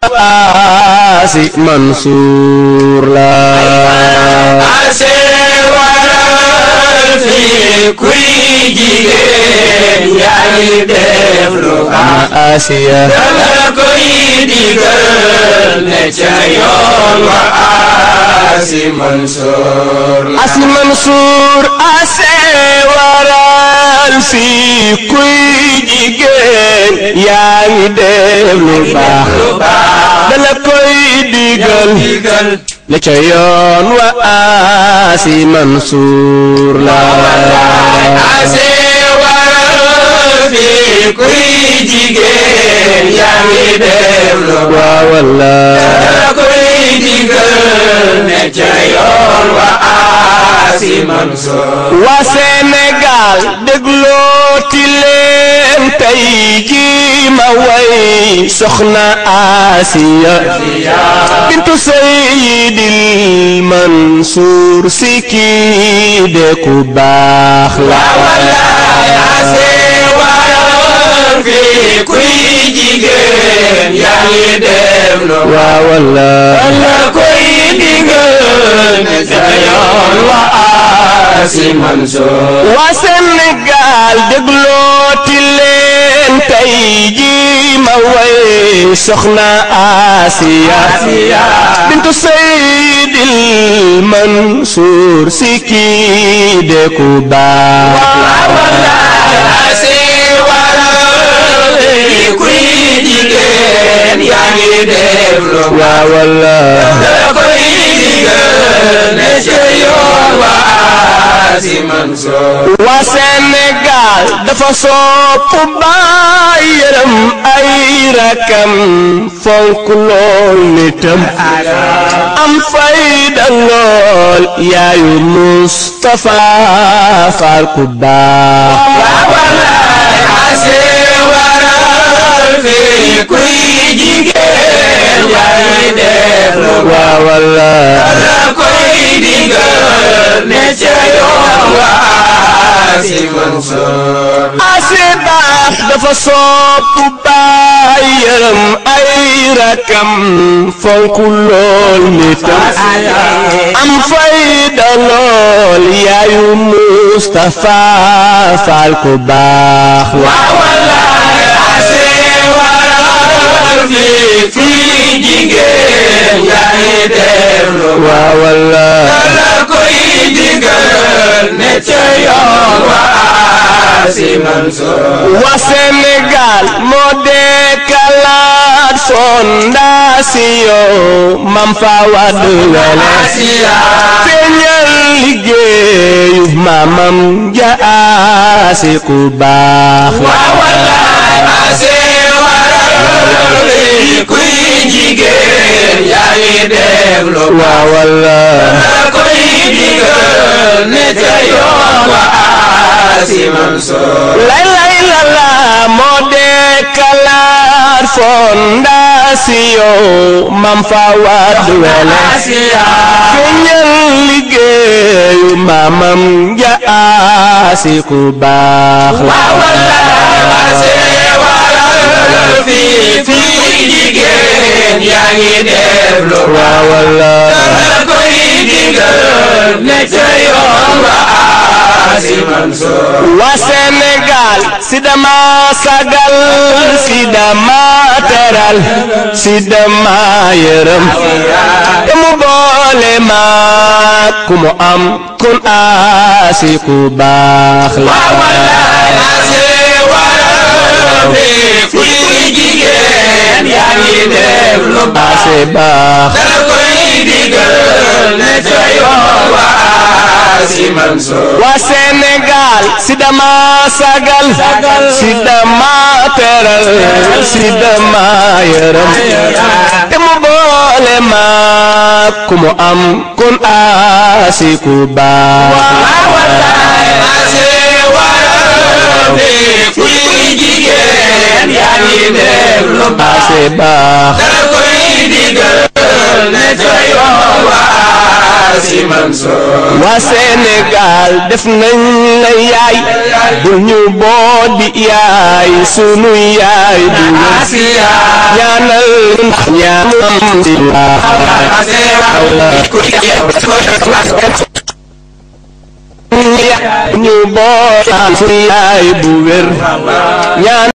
aasi Mansuur la ase waral fi kuy jigéen yaa ngi def lu baax Asiya dala koy digal ne ca yoon wa asi Mansour la asi Mansuur ase waral fi kuy jigéen yaa ngi def lu baax lu baax dala koy digal digal ne ca yoon wa aasi Mansuur la ase waral fi kuy jigéen yaa ngi def lu baax waa wallaay dala koy digal ne ca yoon wa asi Mansour waa Sénégal déglooti leen tey jii ma way soxna Asiya bintu Seydil Mansuur si kii de ku baax la ase waral fi kuy jigéen yaa ngi def lu baax waa wallaay la koy digal ne ca yoon wa asi Mansour waa Sénégal déglooti leen tey jii ma way soxna Asiya bintu Seydil Mansuur si kii de ku baax la ase waral fi kuy jigéen yaa ngi def lu baax waa wallaay la koy digal ne ca yoon wa asi Mansour waa Sénégal dafa sopp baay yërëm ay rakam fonk lool nitam am fayda lool yaayu Mustafa Faal ku baax wallaay ase waral fi kuy jigéen yaa ngi def lu baax waa wallaay la koy digal ne ca yoon wa asi Mansour asi baax dafa sopp baay yërëm ay rakam fonk lool nitam am fayda lool yaayu Mustafa Faal ku baax la wallaay ase waral fi kuy jigéen yaa ngi def lu baax waa wallaay la koy digal ne ca yoon wa asi Mansour waa Sénégal moo dekkalaat fondation Mam Fawad Wele asiya feeñal liggéeyu maamam ja asi ku baax la wallaay ase waral fi kuy jigéen yaa ngi def lu baax waa wallaay la koy digal ne ca yoon wa asi Mansour lay lay la la moo dekkalaat fondation Mam Fawad Wele asiya feeñal liggéeyu maamam ja asi ku baax la wallaay ase waral fi kuy jigéen yaa ngi def lu baax waa wallaay la koy digal ne ca yoon wa asi Mansour waa Sénégal si dama sagal si dama teral si dama yërëm te mu boole ma ku mu am kun asi ku baax la wallaay ase waral fi kuy jigéen yaa ngi def lu baax asi baax la koy digal ne ca yoon wa asi Mansour waa Sénégal si dama sagal si dama teral si dama yërëm te mu boole ma ku mu am kun asi ku baax wallaay ase waral fi kuy jigéen yaa ngi def lu baax asi baax la koy digal ne ca yoon wa si Mansour waa Sénégal def nañ la yaay bul ñu boo di yaay sunu yaay du Asiya ñaanal ndax ñaanam si ñu boo sunu yaay bu wér ñaan